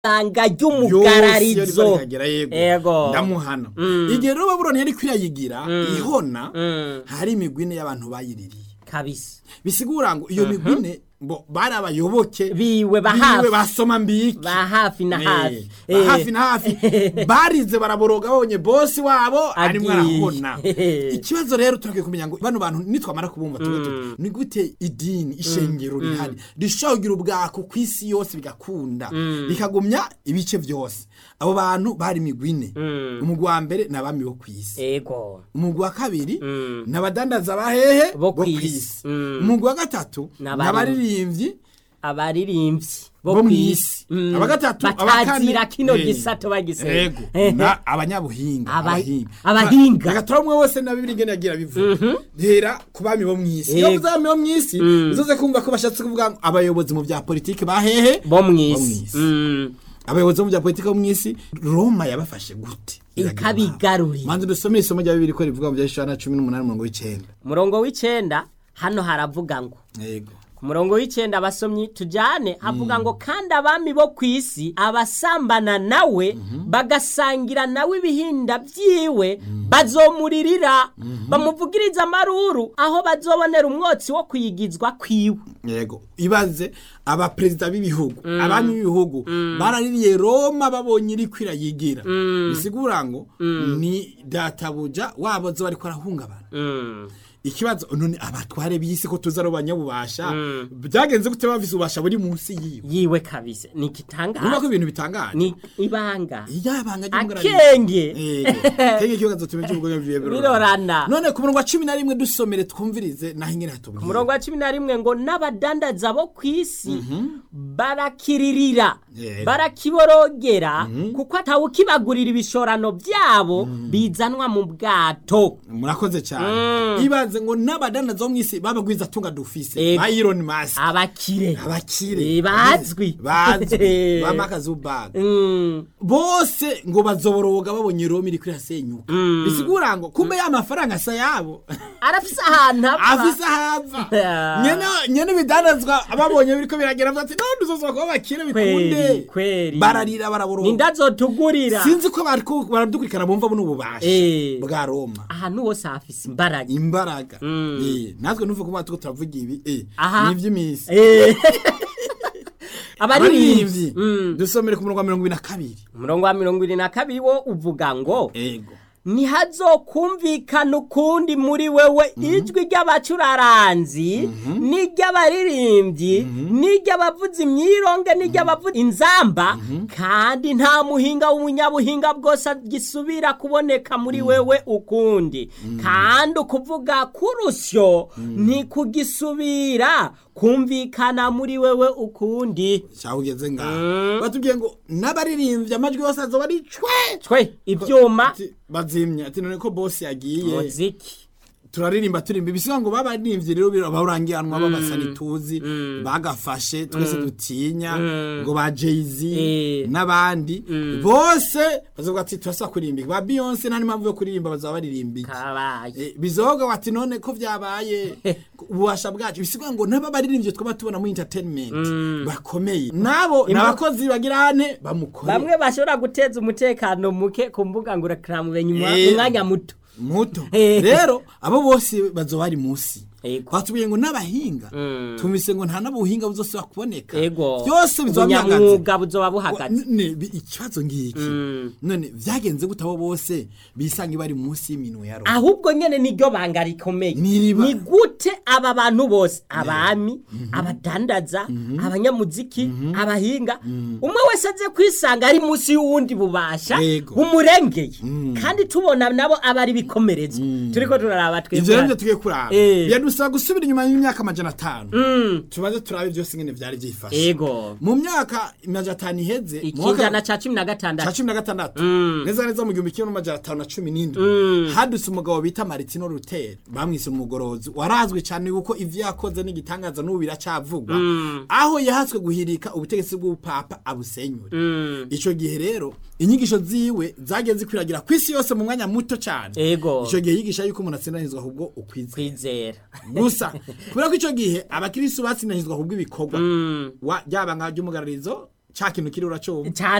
ibanga yose iyo ry'umugararizo riba rikagera yego Yego. ndamuhana Mm. igihe rero babuloni yari kwirayigira ihona Mm. hari imigwi ine y'abantu bayiririye kabisa bisigura ngo iyo migwi ine bo bari abayoboke biwe ba biwe hafi basoma mbiki ba hafi na Eh, hafi ba hafi na hafi barize baraboroga babonye bosi wabo arimo Agiye. arahona ikibazo rero turakwiye kumenya ngo bano bantu nitwamara kubumva tuba tuti ni gute idini ishengero rihari rishobora kugira ubwako ku isi yose bigakunda bikagumya ibice byose abo bantu bari imigwi ine umugwi wa mbere ni abami bo ku isi ego umugwi wa kabiri Mm. ni abadandaza bahehe Bo bo ku kw'isi. isi Mm. umugwi wa gatatu Ni ni abari- abaririmbyi abaririmbyi bo bo mu kw'isi isi Mm. abagatatu batazira kino eh, gisato bagisera yego na abanyabuhinga Aba- abahinga abahinga. agatora umwe wese na bibiri ngene yagira bivuga hera ku bami bo mu isi iyo Yego. uvuze abami bo mu isi uzoze kumva ko bashatse kuvuga ngo abayobozi mu bya politiki bahehe bo mu Bo isi mw'isi. Mm. abayobozi bo mu bya politiki bo mu isi roma yabafashe gute Ikabigarurira. manzi dusome isomo rya bibiri ko rivuga mu bya Yoshua cumi n'umunani umurongo w'icenda umurongo w'icenda hano haravuga ngo yego ku murongo w'icenda abasomyi tujane havuga ngo kandi abami bo ku isi abasambana nawe bagasangira nawe ibihinda byiwe bazomuririra bamuvugiriza amaruru aho bazobonera umwotsi wo kuyigizwa kwiwe yego ibaze abaperezida b'ibihugu abami b'ibihugu baraririye roma babonye iri kwirayigira bisigura ngo ni databuja wabo zo bariko arahungabana Mm. ikibazo none abatware b'isi ko tuzi ari abanyabubasha byagenze gute bafise ububasha buri munsi yiwe yiwe kabisa ni urumva ko igitangaza ibintu bitangaje ni ibanga iyabanga ry'umugararizo akenge kenge ikibazo tumenye cy'ubugome bwiwe Birorana. none ku murongo wa cumi na rimwe dusomere twumvirize naho ingene ku hatubwira murongo wa cumi na rimwe ngo n'abadandaza bo ku isi barakiririra Yego. barakiborogera kuko atawukibagurira ibishorano byabo bizanwa mu bwato murakoze cyane ibaze ngo n'abadandaza bo mu isi babagwiza tunga dufise Yego. ba Elon Musk abakire abakire Eh, bazwi. bazwi ba Mark Zuckerberg Mm, bose ngo bazoboroga babonye Roma iri kwirasenyuka bisigura ngo kumbe ya mafaranga asa yabo arafise ahantu apfa afise ahava Yeah. nyene nyene bidandazwa ababonye biriko biragera bati none duzoza kuba bakire bikunde kweri kweri bararira baraboroga ninda zotugurira sinzi ko bariko baradukurikana bumva buno bubasha Eh. bwa Roma ahantu hose hafise imbaraga imbaraga Eh, natwe nuvuga ko batuko turavuga ibi eh, Aha. ni iby'iminsi Eh. abaririmbyi abaririmbyi Mm. dusomere ku murongo wa mirongo ibiri na kabiri umurongo wa mirongo irindwi na kabiri wo uvuga ngo ego ntihazokumvikana ukundi muri wewe ijwi ry'abacuraranzi n'iry'abaririmbyi n'iry'abavuza imyironge n'iry'abavuza inzamba kandi nta muhinga w'umunyabuhinga bwose gisubira kuboneka muri wewe ukundi kandi ukuvuga k'urusyo ntikugisubira kumvikana muri wewe ukundi cyangwa ugeze ngaho batubwiye ngo n'abaririmbyi amajwi yose azoba ari cwe twe ibyuma Ati, bazimya ati none ko bosi yagiye muziki turaririmba turimba ibisiga ngo babaririmbyi rero barangiranwa babasani tuzi bagafashe twese dutinya ngo ba Jay-Z Eh. n'abandi bose bazovuga ati turasa kuririmba ba Beyonce nta n'impamvu yo kuririmba bazaba baririmba iki kabaye Eh, bizoga wati none ko vyabaye ububasha bwacu bisigura ngo naba baririmbye twaba tubona muri entertainment bakomeye nabo nabakozi bagira ane bamukore bamwe bashobora guteza umutekano muke ku mbuga ngurukiramubumenyi mu Eh. mu mwanya muto muto Eh. rero abo bose bazoba bari munsi Ego. batubwiye ngo n'abahinga Mm. tumvise ngo nta n'ubuhinga buzosubira kuboneka ego byose bizoba byahagaze ubunyamwuga buzoba buhagaze Wa- ne- bi- ikibazo ngiki none vyagenze gute abo bose bisanga bari munsi y'iminwe ya Roma ahubwo nyene niryo banga rikomeye N'iriba. ni gute aba bantu bose abami abadandaza abanyamuziki abahinga umwe wese aze kwisanga ari munsi y'uwundi bubasha Yego. bumurengeye kandi tubona nabo aba ari bikomerezwa turiko turaraba ivyo rero twebwe nivyo tugiye kuraba Eh. biradusaba gusubira inyuma y'imyaka amajana atanu tubaze turabe vyose ingene vyari vyifashe ego mu myaka amajana atanu iheze mu ikinjana ca cumi na ca gatandatu cumi na gatandatu neza neza mu gihumbi kimwe n'amajana atanu na cumi n'indwi hadutse umugabo bita maritino ruteri bamwise umugorozi warazwi cyane kuko ivyo yakoze n'igitangaza n'ubu biracavugwa aho yahatswe guhirika ubutegetsi bw'ubupapa abusenyure ico gihe rero inyigisho ziwe zagiye zikwiragira ku isi yose mu mwanya muto cyane Ego. ico gihe yigisha yuko umuntu atsindanizwa ahubwo ukwizera kwizera gusa kubera ko icyo gihe abakirisitu batsindanizwa ahubwo ibikorwa wa ryaba nka ry'umugararizo ca kintu kiri uracumva cyane